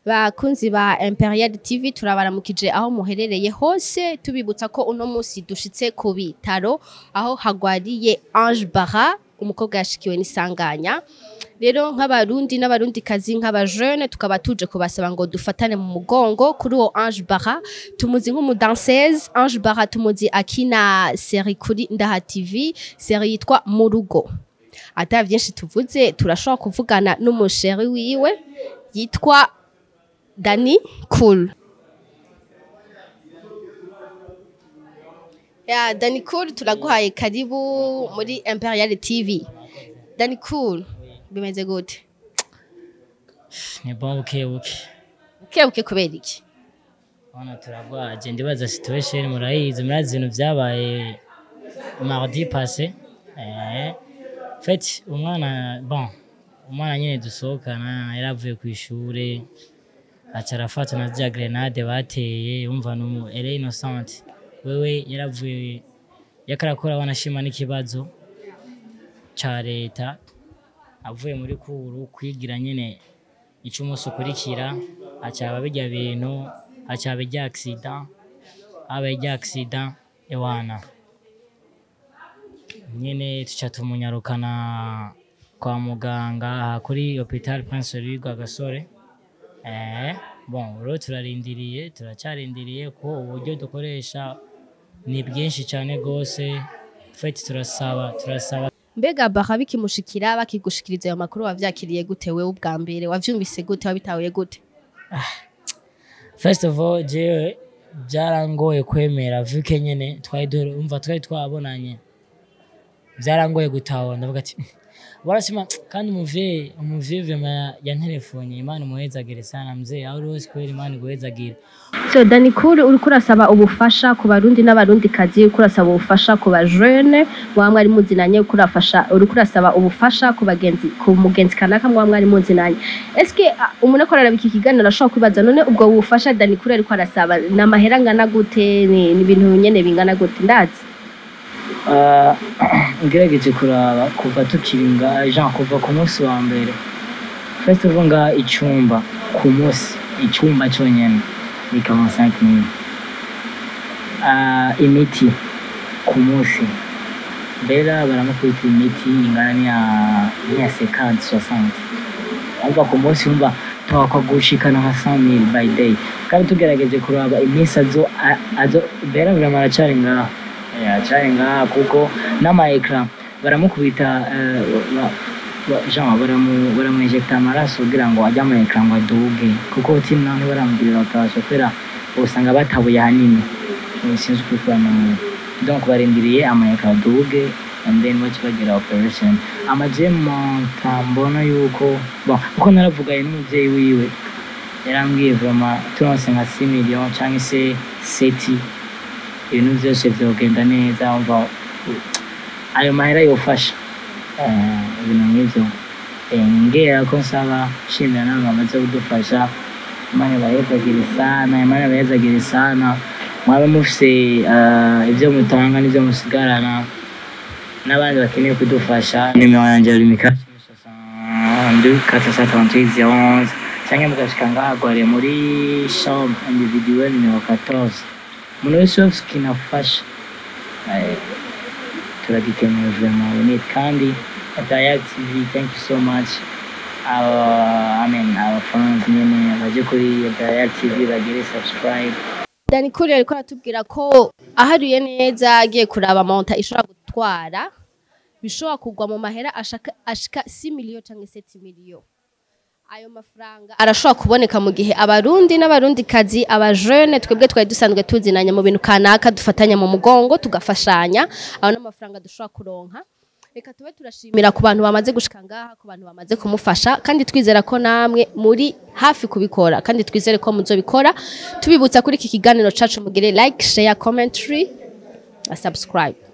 bakunzi ba Imperial TV turabaramukije aho muherereye hose tubibutsa ko uno munsi dushitse ku bitaro aho hagwariye Ange Bara umukobwa yashikiwe n'isanganya rero nk'abarundi n'abarundi kazi nk'abajeune tukaba tuje kubasaba ngo dufatane mu mugongo kuri uwo Ange Bara tumuzi nk'umudanseuse Ange Bara tumuzi akina seri kuri Ndaha TV seri yitwa mu rugo ata vyinshi tuvuze turashobora kuvugana n'umusheri wiwe yitwa Dani Cool ya Dani Cool turaguhaye karibu muri Imperial TV Dani Cool bimeze gute ni bon buke buke kebuke kubera iki hano turagwaje ndibaza situation murayizi murazi ibintu vyabaye mardi passé eh fait umwana bon umwana nyene dusohokana yaravuye ku ishure aca arafata na zya grenade bateye yumva numu ele innocent wewe yaravuye yakarakora wanashima n'ikibazo ca leta avuye muri kuru kwigira nyene ico umunsi ukurikira acaba birya bintu acaba irya accident aba irya accident ewana nyene tuca tumunyarukana kwa muganga aha kuri hopital prince louis rwagasore eh bon rero turarindiriye turacarindiriye ko uburyo dukoresha ni bwinshi cyane rwose feti turasaba turasaba mbega Bara bikimushikira bakigushikiriza ayo makuru wavyakiriye gute wewe ubwa mbere wavyumvise gute wabitahuye gute first of all jewe byarangoye kwemera vuke nyene twari dore umva twari twabonanye byarangoye gutahura ndavuga ati barasema kandi umuvyeyi umuvyeyi vema yantelefone imana imuhezagire sana mzee aho uri hose kubera imana iguhezagire so Dani Cool uriko urasaba ubufasha ku barundi n'abarundi kazi uriko urasaba ubufasha ku bajeune muba mwari muzinanye uriko urafasha uriko urasaba ubufasha ku bagenzi ku mugenzi kanaka muba mwari muzinanye eske ah, umuntu akora araba iki kiganiro arashobora kwibaza none ubwo bufasha Dani Cool ariko arasaba ni amahera angana gute ni ni ibintu nyene bingana gute ndazi Ah, ngerageje kuraba kuva tukiringa jean kuva ku munsi wa mbere first of all nga icumba ku munsi icumba cyonyene ni 45 mille Ah, imiti ku munsi mbera baramukubita imiti ingana niya niya 50 60 ariko ku munsi wumva twakwa gushikana nka 100 mille by day kandi tugerageje kuraba iminsi azo a- azo mbera vraiment aracari ngaho Eh, aracari ngaha kuko n'ama ecran baramukubita eh, ba- ba- genre baramu baramuinjecta amaraso kugira ngo ajye ama ecran ngo aduge kuko timu naho ntibaramugirira operation kubera usanga batabuye hanini Eh, sinzi kubisobanura donc barindiriye ama ecran aduge and then baca bagira operation amajemo ntambona yuko bon kuko naravuganye n'umuvyeyi wiwe yarambwiye vraiment turonse nka 6 million cyangwa se 7 ibintu byose byogenda neza umva ayo mahera yofasha Eh, ibintu nk'ibyo Eh, ngera ko nsaba shimira n'abantu bamaze kudufasha imana ibayezagire sana imana ibayezagire sana mwaba mufise eh, ibyo mutanga n'ibyo musigarana n'abandi bakeneye kudufasha nimero yanjye yari mikasi cyangwa mugashika ngahagware muri chambre individuelle nimero 14 umuntu wese wese kinafasha eh, turagikenewe vraiment we need kandi Dial TV thank you so much our, I mean our fans nyene baje kuri Dial TV bagire subscribe Dani Cool ariko aratubwira ko aharuye neza agiye kuraba monta ishobora gutwara bishobora kugwa mu mahera ashaka ashika 6 miliyo cyangwa 7 miliyo ayo mafaranga arashobora kuboneka mu gihe abarundi n'abarundi kazi abajeune twebwe twari dusanzwe tuzinanya mu bintu kanaka dufatanya mu mugongo tugafashanya aho n'amafaranga dushobora kuronka reka tube turashimira ku bantu bamaze gushika ngaha ku bantu bamaze kumufasha kandi twizera ko namwe muri hafi kubikora kandi twizere ko muzobikora tubibutsa kuri iki kiganiro cacu mugire like share commentary na subscribe